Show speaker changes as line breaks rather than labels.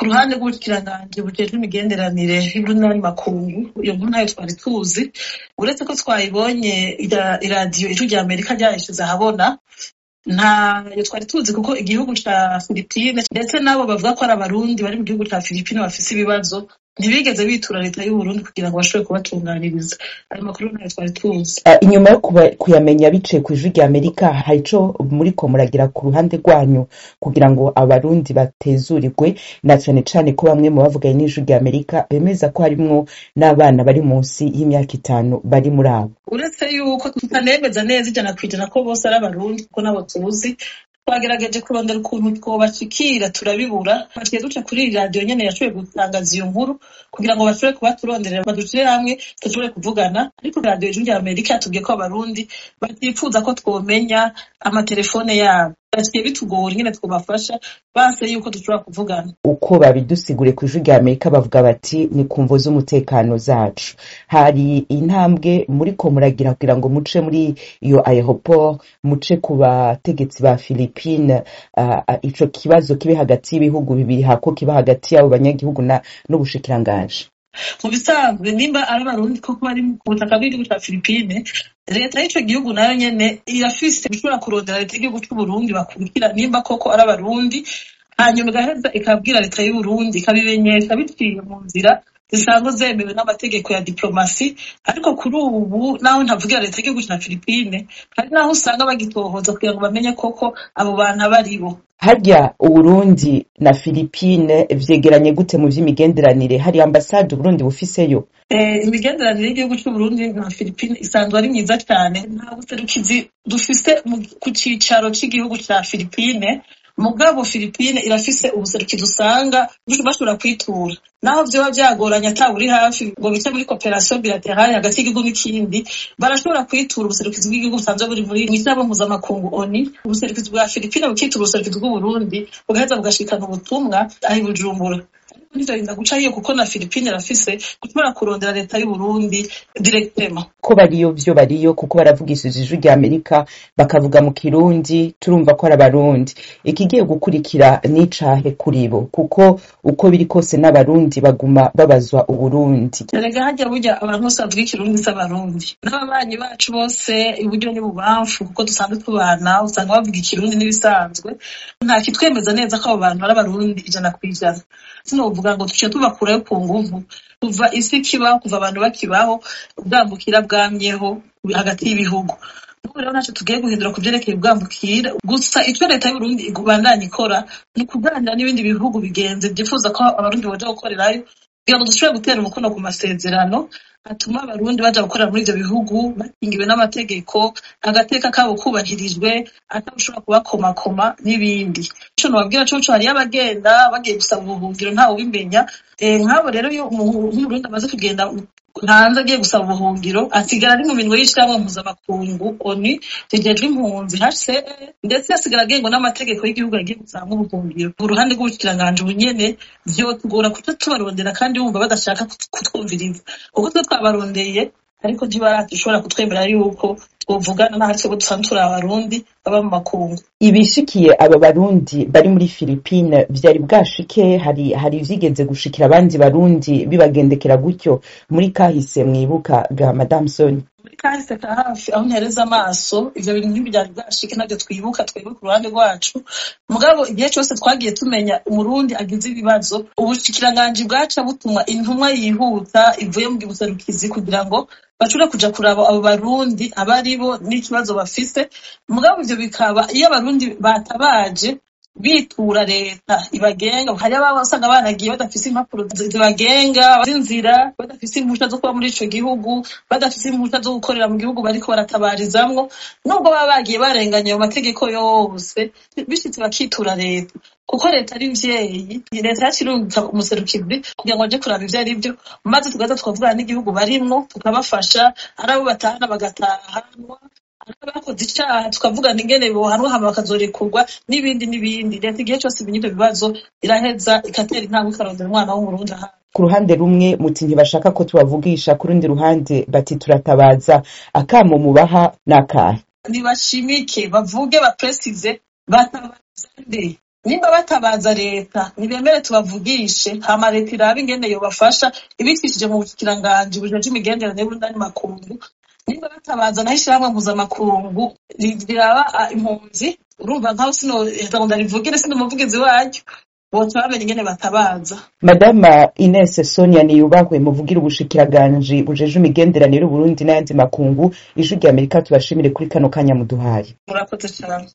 ruhande rw'ubushikiranganje bujejwe imigenderanire y'urunani makungu iyo nkuru nayo twari tuzi uretse ko twayibonye ira- iradiyo ijwi rya amerika ryayishize ahabona ntayo twari tuzi kuko igihugu ca filipine ndetse n'abo bavuga ko ari abarundi bari mu gihugu ca filipine bafise ibibazo ntibigeze bitura leta y'uburundi kugira ngo bashobore kubatunganiriza ayo makuru ntayo twari tuzi
Uh, inyuma yo kuba- kuyamenya biciye ku ijwi rya amerika hari ico muriko muragira ku ruhande rwanyu kugira ngo abarundi batezurirwe na cane cane ko bamwe mu bavuganye n'ijwi rya amerika bemeza ko harimwo n'abana bari munsi y'imyaka itanu bari muri abo
uretse yuko tutanemeza neza ijana ku ijana ko bose ari abarundi kuko nabo tuzi twagerageje kurondera ukuntu twobashikira turabibura twaciye duca kuri iyi radiyo nyene yashoboye gutangaza iyo nkuru kugira ngo bashobore kuba turonderera badushire hamwe dushobore kuvugana ariko radiyo ijwi rya amerika yatubwiye ko abarundi batifuza ko twomenya amatelefone yabo byaciye bitugora ingene twobafasha banse yuko dushobora kuvugana
uko babidusigure ku ijwi rya amerika bavuga bati ni ku mvo z'umutekano zacu hari intambwe muriko muragira kugira ngo muce muri iyo aeroport muce ku bategetsi ba philippine uh, uh, ico kibazo kibe hagati y'ibihugu bibiri hako kiba hagati y'abo banyagihugu na n'ubushikiranganji
mu bisanzwe nimba ari abarundi koko bari ku butaka bw'igihugu ca filipine leta y'ico gihugu nayo nyene irafise gushobora kurondera leta y'igihugu c'uburundi bakurikira nimba koko ari abarundi hanyuma igaheza ikabwira leta y'uburundi ikabimenyesha biciye mu nzira zisanzwe zemewe n'amategeko ya diplomasi ariko kuri ubu naho ntavugira leta y'igihugu ca filipine hari naho usanga bagitohoza kugira ngo bamenye koko abo bantu abo ari bo
harya uburundi na philippine vyegeranye gute mu vy'imigenderanire hari ambasade uburundi bufiseyo
Eh, imigenderanire y'igihugu c'uburundi na filipine isanzwe ari myiza cane nta buserukizi dufise mu- ku cicaro c'igihugu ca filipine mugabo filipine irafise ubuserukizi usanga bashobora kwitura naho vyoba vyagoranye ata buri hafi ngo bice muri cooperation bilaterale hagati y'igihugu n'ikindi barashobora kwitura ubuserukizi bw'igihugu busanzwe buri muri mw'ishyirahamwe mpuzamakungu oni ubuserukizi bwa filipine bukitura ubuserukizi bw'uburundi bugaheza bugashikana ubutumwa aho i bujumbura ntizorinda guca hiyo kuko na filipine irafise gushobora kurondera leta y'uburundi directement
ko bariyo vyo bariyo kuko baravugishije ijwi rya amerika bakavuga mu kirundi turumva ko ari abarundi ikigiye gukurikira n'icahe kuri bo kuko uko biri kose n'abarundi baguma babazwa uburundi
erega harya burya abantu bose bavuga ikirundi s'abarundi n'ababanyi bacu bose iburyo n'ibubamfu kuko dusanzwe tubana usanga bavuga ikirundi n'ibisanzwe nta kitwemeza neza ko abo bantu ari abarundi ijana ku ijana sinovuga ngo tuciye tubakurayo ku nguvu kuva isi kibaho kuva abantu bakibaho ubwambukira bwamyeho hagati y'ibihugu ubu rero ntacyo tugiye guhindura ku vyerekeye ubwambukira gusa icyo leta y'uburundi ibandanya ikora ni ukuganira n'ibindi bihugu bigenzi vyifuza ko abarundi boja gukorerayo kugira ngo dushobore gutera umukono ku masezerano atuma abarundi baja gukorera muri ivyo bihugu bakingiwe n'amategeko agateka kabo kubahirijwe atawushobora kubakomakoma n'ibindi ico nobabwira coco hariyo abagenda bagiye gusaba ubuhungiro ntawe ubimenya Eh, nk'abo rero iyo umu- nk'umurundi amaze kugenda hanze agiye gusaba ubuhungiro asigara ari mu minwe y'ishirahamwe mpuzamakungu oni rijejwe impunzi hcr ndetse asigara agengwa n'amategeko y'igihugu agiye gusaba ubuhungiro ku ruhande rw'ubushikiranganje ubunyene vyotugora kuca tubarondera kandi wumva badashaka kut- kutwumviriza kuko twe twabarondeye ariko ntibarashobora kutwemerera yuko twovugana n'aho ari twebwe dusanzwe turi abarundi baba mu makungu
ibishikiye aba barundi bari muri philippine vyari bwashike hari hari ivyigeze gushikira abandi barundi bibagendekera gutyo muri kahise mwibuka ga madame soni
muri kahise ka hafi aho ntereza amaso ivyo bintu ntibyari bwashike navyo twibuka twebwe ku ruhande rwacu mugabo igihe cose twagiye tumenya umurundi agize ibibazo ubushikiranganji bwaca butuma intumwa yihuta ivuye mu gibuserukizi kugira ngo bashobore kuja kuraba abo barundi abo ari bo n'ikibazo bafise mugabo ivyo bikaba iyo abarundi batabaje bitura leta ibagenga hari ababa usanga banagiye badafise impapuro zibagenga z'inzira badafise impusha zo kuba muri ico gihugu badafise impusha zo gukorera mu gihugu bariko baratabarizamwo nubwo baba bagiye barenganya ayo mategeko yose bishitse bakitura leta kuko leta ari mvyeyi leta yacu irungika umuserukizi kugira ngo aje kuraba ivyo ari vyo maze tugaza tukavugana n'igihugu barimwo tukabafasha ari abo batahana bagatahanwa abakoze icaha tukavugana ingene bohanwa hama bakazorekurwa n'ibindi n'ibindi leta igihe cose imenya ivyo bibazo iraheza igatera intambwe ikarondera umwana w'umurundi ahandi
ku ruhande rumwe muti ntibashaka ko tubavugisha ku rundi ruhande bati turatabaza akamo mubaha n'akahe
nibashimike bavuge bapresize batabaza nde nimba batabaza leta ntibemere tubavugishe hama leta irabe ingene yobafasha ibicishije mu bukiranganji bujeje imigenderanire y'ubundani makungu nimba batabaza naho ishirahamwe mpuzamakungu ri- riraba ah, impunzi urumva nkaho sinoheza ngo ndarivugire sindi umuvugizi waryo boca bamenya ingene batabaza
madama ines sonia niyubahwe muvugira ubushikiranganje bujeje imigenderanire y'uburundi n'ayandi makungu ijwi rya amerika tubashimire kuri kano kanya muduhaye
murakoze cane